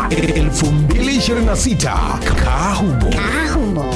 2026 Kahumo. Ahumo.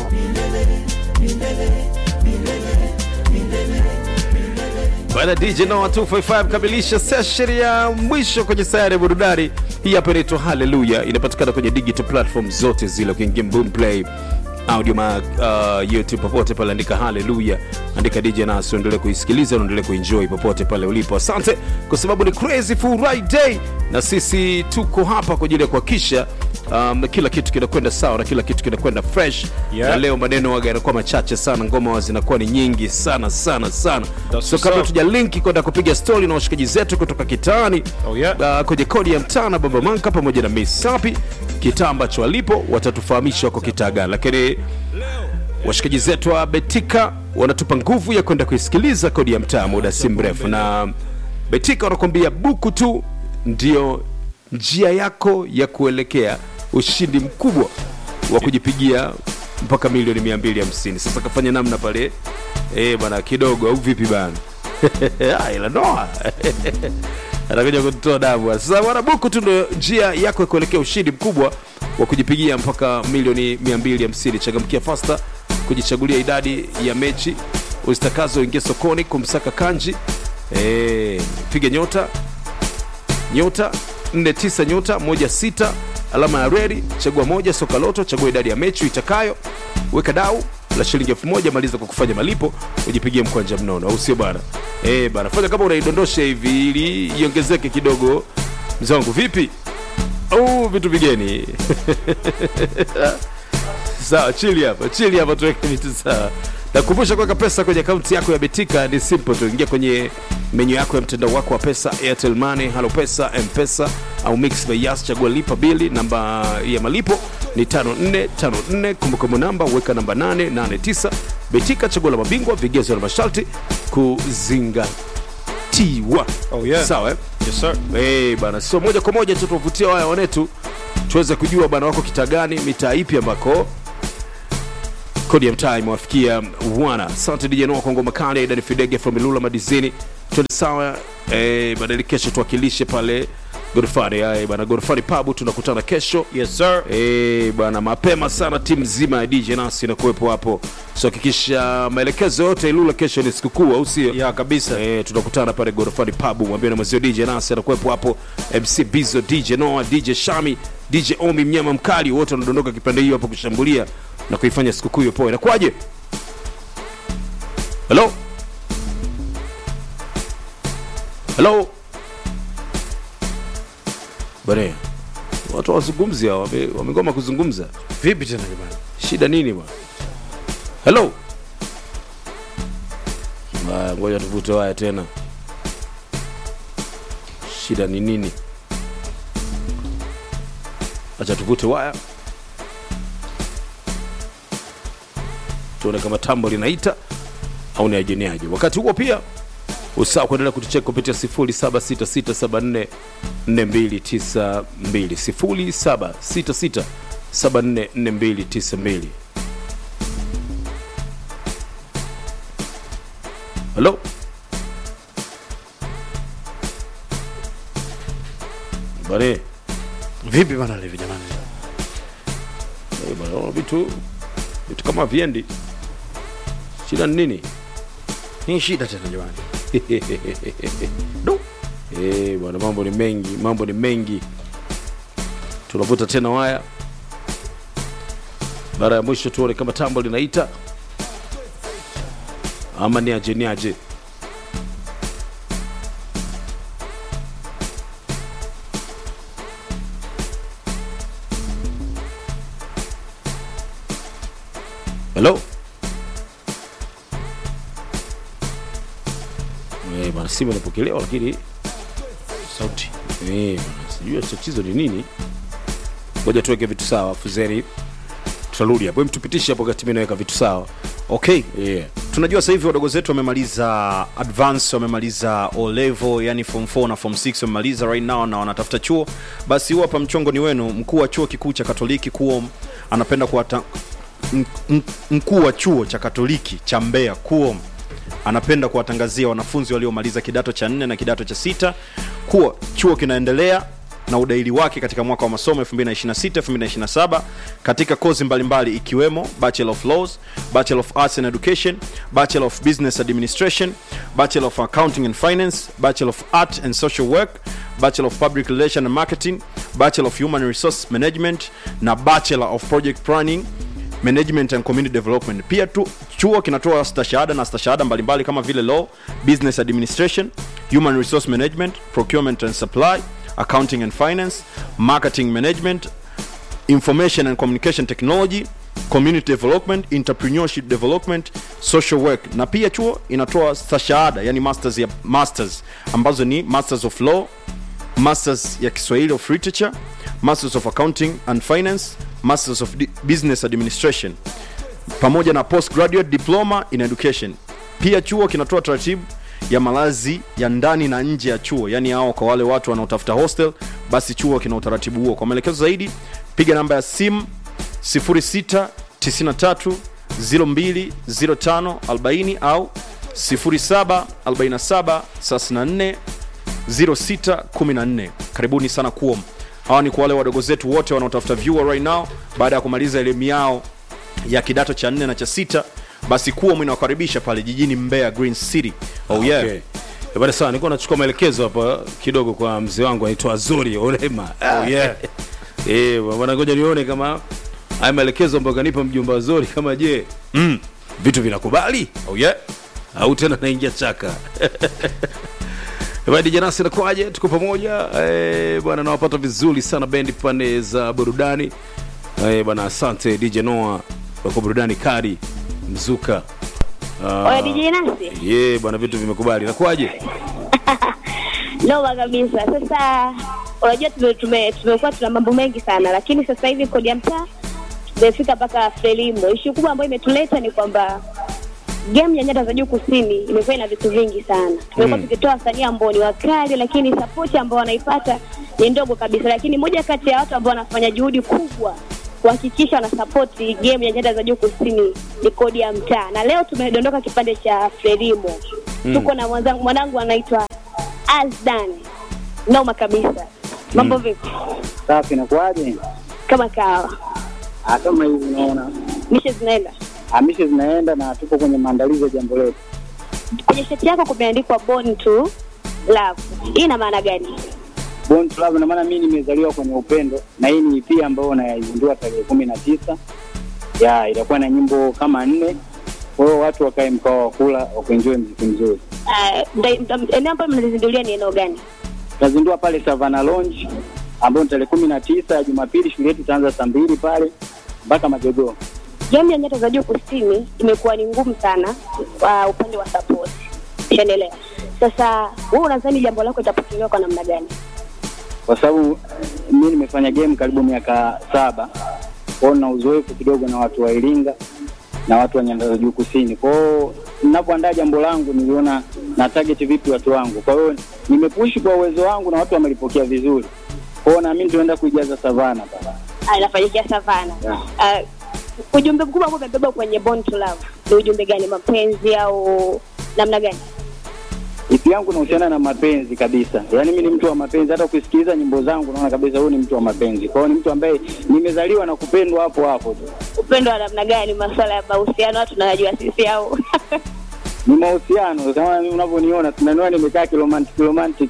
Bwana DJ Noah 255 kamilisha session ya mwisho kwenye sayari ya burudani. Hii hapa inaitwa Hallelujah, inapatikana kwenye digital platform zote zile, ukiingia Boomplay audio ma, uh, YouTube popote pale, andika Hallelujah, andika DJ Nas, uendelee kuisikiliza, uendelee kuenjoy popote pale ulipo. Asante kwa sababu ni crazy Friday, na sisi tuko hapa kwa ajili ya kuhakikisha um, kila kitu kinakwenda sawa na kila kitu kinakwenda fresh Yeah. na leo maneno waga yanakuwa machache sana, ngoma wa zinakuwa ni nyingi sana sana sana. That's So what's kabla up. tuja linki kwenda kupiga stori na washikaji zetu kutoka kitaani Oh, yeah. uh, kwenye kodi ya mtana Baba Manka pamoja na Miss Sapi, kitaa ambacho walipo watatufahamisha wako kitaa gani, lakini washikaji zetu wa Betika wanatupa nguvu ya kwenda kuisikiliza kodi ya mtaa muda si mrefu, na Betika wanakuambia buku tu ndio njia yako ya kuelekea ushindi mkubwa wa kujipigia mpaka milioni 250. Sasa kafanya namna pale eh bana kidogo, au vipi bana? Ah, ila noa anakuja kutoa damu sasa. Bwana buku tu ndio njia yako ya kuelekea ushindi mkubwa wa kujipigia mpaka milioni 250. Changamkia fasta kujichagulia idadi ya mechi uzitakazo, ingia sokoni kumsaka kanji. Eh, piga nyota nyota 49 nyota 16 alama ya redi, chagua moja soka loto, chagua idadi ya mechi itakayo, weka dau la shilingi elfu moja maliza kwa kufanya malipo, ujipigie mkwanja mnono, au sio bana? Eh bana, fanya kama unaidondosha hivi ili iongezeke kidogo. Mzee wangu vipi? Oh, vitu vigeni sawa, chili hapa, chili hapa, tuweke vitu sawa. Nakumbusha kuweka pesa kwenye akaunti yako ya Betika ni simple tu. Ingia kwenye menyu yako ya mtandao wako wa pesa, Airtel Money, Halo Pesa, M-Pesa au Mix by Yas, chagua lipa bili. Namba ya malipo ni 5454, kumbukumbu namba weka namba 889. Betika, chagua la mabingwa, vigezo na masharti kuzingatiwa. Oh, yeah. Sawa eh? Yes, sir. Eh, bana, so moja kwa moja tu tuwavutia waya wanetu tuweze kujua bana wako kitaa gani, mitaa ipi ambako kodi ya mtaa imewafikia wana. Asante DJ Noah kwa ngoma kali, Dani Fidege from Ilula Madizini. Twende sawa eh, badali kesho tuwakilishe pale Godfari. Ai bana, Godfari Pub tunakutana kesho. Yes, sir. Eh, bwana mapema sana timu nzima ya DJ Nasi inakuwepo hapo. So hakikisha maelekezo yote Ilula kesho ni sikukuu au sio? Ya kabisa. Eh, tunakutana pale Gorofani Pub, mwambie na mwenzio DJ Nasi anakuwepo hapo, MC Bizo, DJ Noah, DJ Shami, DJ Omi mnyama mkali, wote wanadondoka kipande hiyo hapo kushambulia na kuifanya sikukuu hiyo poa. Inakuwaje? Hello? Hello? Bane, watu wazungumzi hao, wame- wamegoma kuzungumza. Vipi tena jamani? Shida nini bwana? Hello? Haya, ngoja tuvute waya tena. Shida ni nini? Acha tuvute waya tuone kama tambo linaita au ni ajeniaje. Wakati huo pia usaa kuendelea kutucheka kupitia 0766744292 0766744292 halo bare Vipi bana Levi jamani? eh, bwana, naona vitu vitu kama viendi shida ni nini Ni shida tena jamani. Do. Eh, bwana mambo ni mengi mambo ni mengi tunavuta tena waya mara ya mwisho tuone kama tambo linaita ama ni aje ni aje hello Eh, bwana simu inapokelewa lakini sauti eh, bwana, sijui tatizo ni nini. Ngoja tuweke vitu sawa, afu zeni tutarudi hapo. Hem, tupitishe hapo wakati mimi naweka vitu sawa. Okay. Yeah. Tunajua sasa hivi wadogo zetu wamemaliza advance, wamemaliza O level, yani form 4 na form 6 wamemaliza right now na wanatafuta chuo. Basi huu hapa mchongo ni wenu. Mkuu wa chuo kikuu cha Katoliki KUOM anapenda kuwata m- m- mkuu wa chuo cha Katoliki cha Mbeya KUOM anapenda kuwatangazia wanafunzi waliomaliza kidato cha nne na kidato cha sita kuwa chuo kinaendelea na udaili wake katika mwaka wa masomo 2026-2027 katika kozi mbalimbali ikiwemo Bachelor of Laws, Bachelor of Arts and Education, Bachelor of Business Administration, Bachelor of Accounting and Finance, Bachelor of Art and Social Work, Bachelor of Public Relations and Marketing, Bachelor of Human Resource Management na Bachelor of Project Planning management and community development pia tu, chuo kinatoa stashahada na stashahada mbalimbali kama vile law business administration human resource management procurement and supply accounting and finance marketing management information and communication technology community development entrepreneurship development social work na pia chuo inatoa stashahada yani masters ya masters ambazo ni masters of law masters ya kiswahili of literature masters of accounting and finance masters of Di- business administration pamoja na postgraduate diploma in education pia chuo kinatoa taratibu ya malazi ya ndani na nje ya chuo yani hao kwa wale watu wanaotafuta hostel basi chuo kina utaratibu huo kwa maelekezo zaidi piga namba ya simu 06 93 02 05 40 au 07 47 34 0614 karibuni sana kuom hawa ni kwa wale wadogo zetu wote wanaotafuta viewer right now baada ya kumaliza elimu yao ya kidato cha nne na cha sita basi kuom inawakaribisha pale jijini mbeya green city oh yeah Okay. Eh, bwana sawa nilikuwa nachukua maelekezo hapa kidogo kwa mzee wangu anaitwa azuri olema Oh, yeah. Eh, bwana ngoja nione kama haya maelekezo ambayo kanipa mjomba azuri kama je mm, vitu vinakubali oh yeah au tena naingia chaka Badi Janasi nakwaje? Tuko pamoja eh, bwana, nawapata vizuri sana bendi pande za burudani eh, bwana. Asante DJ Noah kwa burudani kari mzuka. Ah, Oya DJ Nasi, yeah, bwana, vitu vimekubali. Nakwaje? noma kabisa. Sasa unajua tume- tume- tumekuwa tuna mambo mengi sana, lakini sasa hivi kodi ya mtaa tumefika mpaka Frelimo. Ishu kubwa ambayo imetuleta ni kwamba game ya nyanda za juu kusini imekuwa ina vitu vingi sana. Tumekuwa tukitoa wasanii ambao ni wakali, lakini sapoti ambao wanaipata ni ndogo kabisa. Lakini moja kati ya watu ambao wanafanya juhudi kubwa kuhakikisha wanasapoti game ya nyanda za juu kusini ni kodi ya mtaa, na leo tumedondoka kipande cha Frelimo. Tuko na mwanzangu mwanangu anaitwa Azdan, noma kabisa. Mambo vipi? Safi, nakuaje? Kama kawa, Ah, Kama hivi unaona, mishe zinaenda hamishe zinaenda na tupo kwenye maandalizi ya jambo letu. kwenye shati yako kumeandikwa born to love. Hii ina maana gani? Born to Love, na maana mimi nimezaliwa kwenye upendo, na hii ni EP ambayo naizindua tarehe kumi na tisa ya itakuwa na nyimbo kama nne. Kwa hiyo watu wakae mkao wa kula wa kuenjoy mziki mzuri. Uh, mta- mta- eneo ambayo mnazizindulia ni eneo gani? Tutazindua pale Savana Lounge ambayo ni tarehe kumi na tisa ya Jumapili. Shughuli yetu itaanza saa mbili pale mpaka majogoo. Game ya nyota za juu kusini imekuwa ni ngumu sana kwa upande wa support. Ushaendelea. Sasa wewe unadhani jambo lako itapokelewa kwa namna gani? kwa sababu mi nimefanya game karibu miaka saba kwao na uzoefu kidogo na watu wa Iringa na watu wa nyanda za juu kusini. Kwa hiyo ninapoandaa jambo langu niliona na target vipi watu wangu, kwa hiyo nimepushi kwa uwezo wangu na watu wamelipokea vizuri. Kwa hiyo naamini tunaenda kuijaza savana pale. Ah, inafanyikia savana. Yeah. Uh, ujumbe mkubwa ambao umebeba kwenye born to love ni ujumbe gani? Mapenzi au namna gani? Ipi yangu inahusiana na mapenzi kabisa, yaani mi ni mtu wa mapenzi. Hata ukisikiliza nyimbo zangu naona kabisa huyu ni mtu wa mapenzi. Kwa hiyo ni mtu ambaye nimezaliwa na kupendwa hapo hapo tu. Upendo wa namna gani? Masuala ya mahusiano watu tunayajua sisi au ni mahusiano kama unavyoniona tunaniona nimekaa kiromantic romantic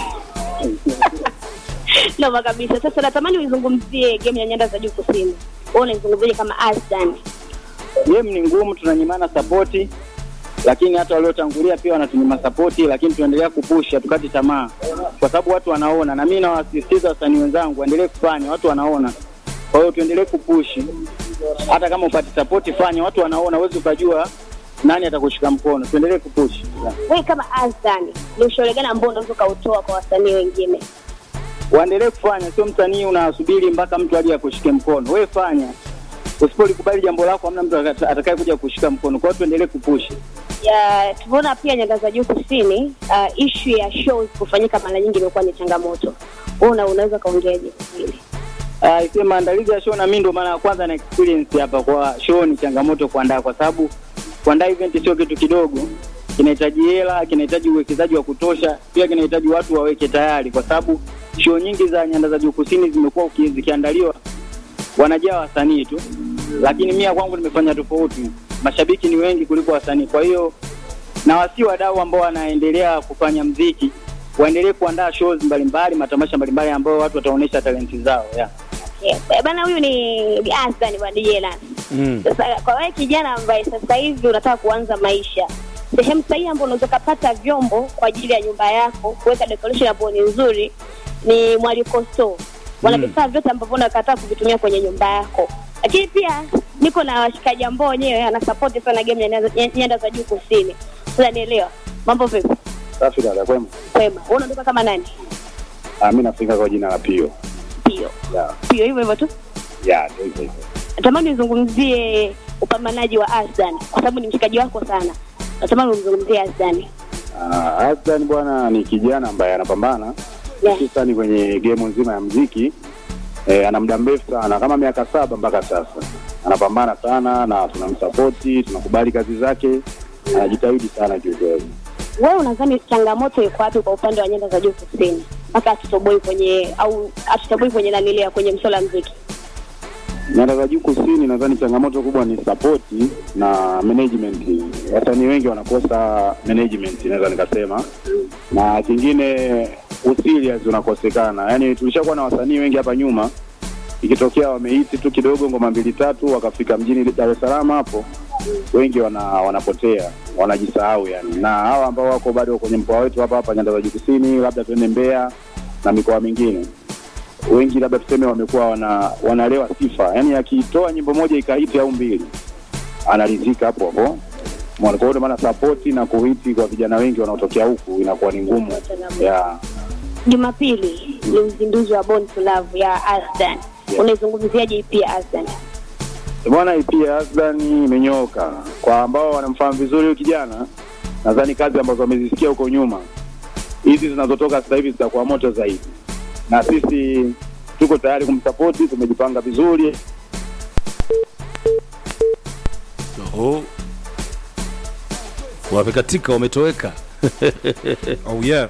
noma kabisa. Sasa natamani uizungumzie game ya nyanda za juu kusini. Wewe unaizungumziaje kama Asdan? game ni ngumu tunanyimana sapoti lakini hata waliotangulia pia wanatunyima sapoti lakini tunaendelea kupush hatukati tamaa kwa sababu watu wanaona na mi nawasisitiza wasanii wenzangu waendelee kufanya watu wanaona kwa hiyo tuendelee kupushi hata kama upati sapoti fanya watu wanaona huwezi ukajua nani atakushika mkono tuendelee kupushi Wewe kama Asdan, ni ushauri gani ambao unaweza ukautoa kwa wasanii wengine? waendelee kufanya sio msanii unasubiri mpaka mtu aje akushike mkono wewe fanya usipolikubali jambo lako hamna mtu atakaye kuja kushika mkono kwa hiyo tuendelee kupushi ya tumeona pia nyanda za juu kusini uh, ishu ya shows kufanyika mara nyingi imekuwa ni changamoto wewe una unaweza kaongeaje hili Uh, isiwe maandalizi ya show na mimi ndo mara ya kwanza na experience hapa kwa show ni changamoto kuandaa kwa sababu kuandaa event sio kitu kidogo kinahitaji hela kinahitaji uwekezaji wa kutosha pia kinahitaji watu waweke tayari kwa sababu show nyingi za nyanda za juu kusini zimekuwa uki- zikiandaliwa wanajaa wasanii tu, lakini mia kwangu nimefanya tofauti. Mashabiki ni wengi kuliko wasanii, kwa hiyo na wasi wadau ambao wanaendelea kufanya mziki waendelee kuandaa shows mbalimbali, matamasha mbalimbali ambayo watu wataonyesha talenti zao yeah. Yes. Eh, Bana, huyu ni Asdan wa DJ Lance. Mm. Sasa kwa wewe kijana ambaye sasa hivi unataka kuanza maisha, sehemu sahihi ambayo unaweza kupata vyombo kwa ajili ya nyumba yako, kuweka decoration ambayo ni nzuri ni Mwaliko Store. Wana Mm. vifaa vyote ambavyo unakataa kuvitumia kwenye nyumba yako, lakini pia niko na washikaji ambao wenyewe ana support sana game ya nyanda- nyanda za juu kusini. Sasa nielewa mambo vipi? Safi dada, kwema. Kwema, wewe unaondoka kama nani? Ah, mimi nafika kwa jina la Pio. Pio Ya, Pio, hivyo hivyo tu. ya, ndio hivyo hivyo. natamani uzungumzie upambanaji wa Asdan kwa sababu ni mshikaji wako sana. Natamani umzungumzie Asdan. Ah, Hassan bwana ni kijana ambaye anapambana Yeah. hususani kwenye game nzima ya mziki. Eh, ana muda mrefu sana kama miaka saba mpaka sasa anapambana sana na tunamsapoti, tunakubali kazi zake, anajitahidi sana kiukweli. Wewe unadhani changamoto iko wapi kwa upande wa nyanda za juu kusini mpaka atutoboi kwenye au atutoboi kwenye nanilea kwenye msola wa mziki? Nyanda za juu kusini, nadhani changamoto kubwa ni sapoti na management. Wasanii wengi wanakosa management, naweza nikasema, na kingine userious unakosekana. Yani tulishakuwa na wasanii wengi hapa nyuma, ikitokea wamehiti tu kidogo ngoma mbili tatu, wakafika mjini Dar es Salaam hapo, wengi wana, wanapotea wanajisahau yani, na hawa ambao wako bado kwenye mkoa wetu hapa hapa Nyanda za juu kusini, labda tuende Mbeya na mikoa mingine wengi labda tuseme wamekuwa wana, wanalewa sifa, yaani akitoa nyimbo moja ikahiti au mbili anaridhika hapo hapo. Umeona? Kwa hiyo ndio maana sapoti na kuhiti kwa vijana wengi wanaotokea huku inakuwa ni ngumu yeah. Jumapili ni uzinduzi wa Born to Love ya Asdan. Unaizungumziaje EP ya Asdan? Bwana EP ya Aslan imenyooka. Kwa ambao wanamfahamu vizuri huyu kijana, nadhani kazi ambazo wamezisikia huko nyuma, hizi zinazotoka sasa hivi zitakuwa moto zaidi, na sisi tuko tayari kumsapoti, tumejipanga vizuri. Oho. Wamekatika, wametoweka. oh yeah